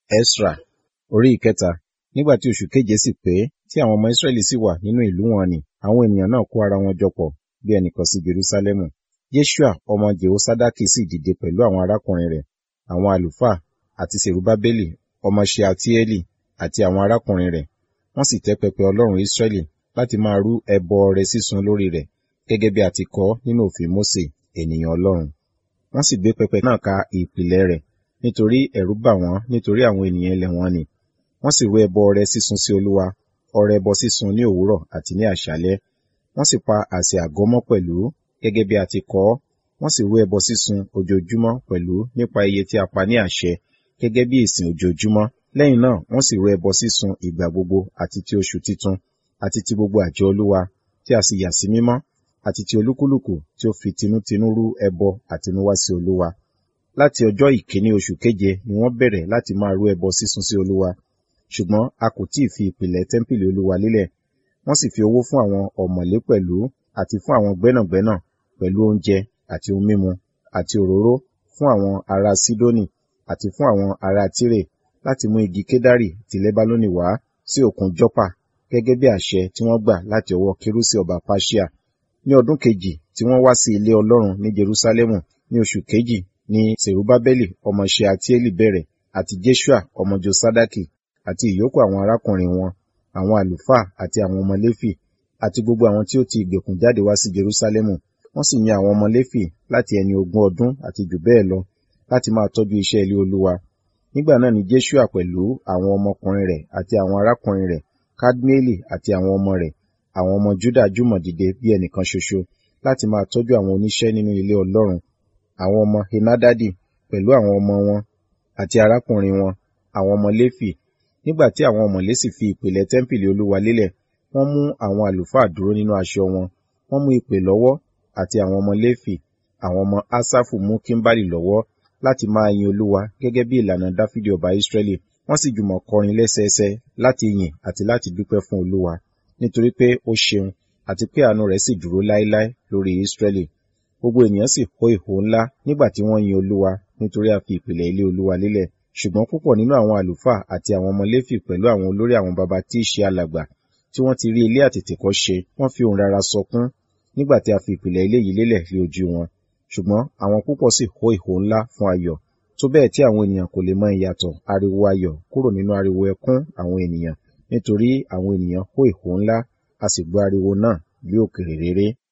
Esra orí ìkẹta nígbà tí oṣù keje sì pé tí àwọn ọmọ Israẹli sì wà nínú ìlú wọn nì àwọn ènìyàn náà kó ara wọn jọ pọ̀ bí ẹnìkan sí Jerúsálẹ́mù Jeṣua ọmọ Jehoṣadaki sì dìde pẹ̀lú àwọn arákùnrin rẹ̀ àwọn àlùfáà àti Serubábélì ọmọ Ṣealtieli àti àwọn arákùnrin rẹ̀ wọ́n sì tẹ́ pẹpẹ Ọlọ́run Israẹli láti máa rú ẹbọ ọrẹ sísun lórí rẹ̀ gẹ́gẹ́ bí a ti kọ nínú òfin Mósè ènìyàn Ọlọ́run wọ́n sì gbé pẹpẹ náà ka ìpìlẹ̀ rẹ̀ nítorí ẹ̀rù bà wọ́n nítorí àwọn ènìyàn ilẹ̀ wọn ni wọ́n sì rú ẹbọ ọrẹ sísun sí Olúwa ọrẹ ẹbọ sísun ní òwúrọ̀ àti ní àṣálẹ́ wọ́n sì pa àsè àgọ́ mọ́ pẹ̀lú gẹ́gẹ́ bí a ti kọ ọ́ wọ́n sì rú ẹbọ sísun ojoojúmọ́ pẹ̀lú nípa iye tí a pa ní àṣẹ gẹ́gẹ́ bí ìsìn ojoojúmọ́ lẹ́yìn náà wọ́n sì rú ẹbọ sísun ìgbà gbogbo àti ti oṣù titun àti ti gbogbo àjọ Olúwa tí a sì yà sí mímọ́ àti ti olúkúlùkù tí ó fi tinútinú rú ẹbọ àtinúwá sí Olúwa láti ọjọ́ ìkíní oṣù keje ni wọ́n bẹ̀rẹ̀ láti máa rú ẹbọ sísun sí Olúwa ṣùgbọ́n a kò tí ì fi ìpìlẹ̀ tẹ́ḿpìlì Olúwa lélẹ̀ wọ́n sì fi owó fún àwọn ọ̀mọ̀lé pẹ̀lú àti fún àwọn gbẹ́nàgbẹ́nà pẹ̀lú oúnjẹ àti ohun mímu àti òróró fún àwọn ará Sídónì àti fún àwọn ará Tírè láti mú igi kédárì ti Lẹ́bánónì wá sí òkun Jọ́pà gẹ́gẹ́ bí àṣẹ tí wọ́n gbà láti ọwọ́ Kírúsì ọba Páṣíà ní ọdún kejì tí wọ́n wá sí ilé Ọlọ́run ní Jerúsálẹ́mù ní oṣù kejì ni Serubábélì ọmọ Ṣealtieli bẹ̀rẹ̀ àti Jeṣua ọmọ Josadaki àti ìyókù àwọn arákùnrin wọn àwọn àlùfáà àti àwọn ọmọ Léfì àti gbogbo àwọn tí ó ti ìgbèkùn jáde wá sí Jerúsálẹ́mù wọ́n sì yan àwọn ọmọ Léfì láti ẹni ogún ọdún àti jù bẹ́ẹ̀ lọ láti máa tọ́jú iṣẹ́ ilé Olúwa nígbà náà ni Jeṣua pẹ̀lú àwọn ọmọkùnrin rẹ̀ àti àwọn arákùnrin rẹ̀ Kadmieli àti àwọn ọmọ rẹ̀ àwọn ọmọ Júdà jùmọ̀ dìde bí ẹnìkan ṣoṣo láti máa tọ́jú àwọn oníṣẹ́ nínú ilé Ọlọ́run àwọn ọmọ Henadadi pẹ̀lú àwọn ọmọ wọn àti arákùnrin wọn àwọn ọmọ Léfì nígbà tí àwọn ọ̀mọ̀lé sì fi ìpìlẹ̀ tẹ́ḿpìlì Olúwa lélẹ̀ wọ́n mú àwọn àlùfáà dúró nínú aṣọ wọn wọ́n mú ìpè lọ́wọ́ àti àwọn ọmọ Léfì àwọn ọmọ Asafu mú kímbálì lọ́wọ́ láti máa yin Olúwa gẹ́gẹ́ bí ìlànà Dáfídì ọba Ísírẹ́lì wọ́n sì jùmọ̀ kọrin lẹ́sẹẹsẹ láti yìn àti láti dúpẹ́ fún Olúwa nítorí pé ó ṣeun àti pé àánú rẹ̀ sì dúró láéláé lórí Ísírẹ́lì gbogbo ènìyàn sì hó ìhó ńlá nígbà tí wọ́n yin Olúwa nítorí a fi ìpìlẹ̀ ilé Olúwa lélẹ̀ ṣùgbọ́n púpọ̀ nínú àwọn àlùfáà àti àwọn ọmọ Léfì pẹ̀lú àwọn olórí àwọn baba tí í ṣe alàgbà tí wọ́n ti rí ilé àtètèkọ́ ṣe wọ́n fi ohùn rara sọkún nígbà tí a fi ìpìlẹ̀ ilé yìí lélẹ̀ lé ojú wọn ṣùgbọ́n àwọn púpọ̀ sì hó ìhó ńlá fún ayọ̀ tó bẹ́ẹ̀ tí àwọn ènìyàn kò lè mọ ìyàtọ̀ ariwo ayọ̀ kúrò nínú ariwo ẹkún àwọn ènìyàn nítorí àwọn ènìyàn hó ìhó ńlá a sì gbọ́ ariwo náà bí òkèrè réré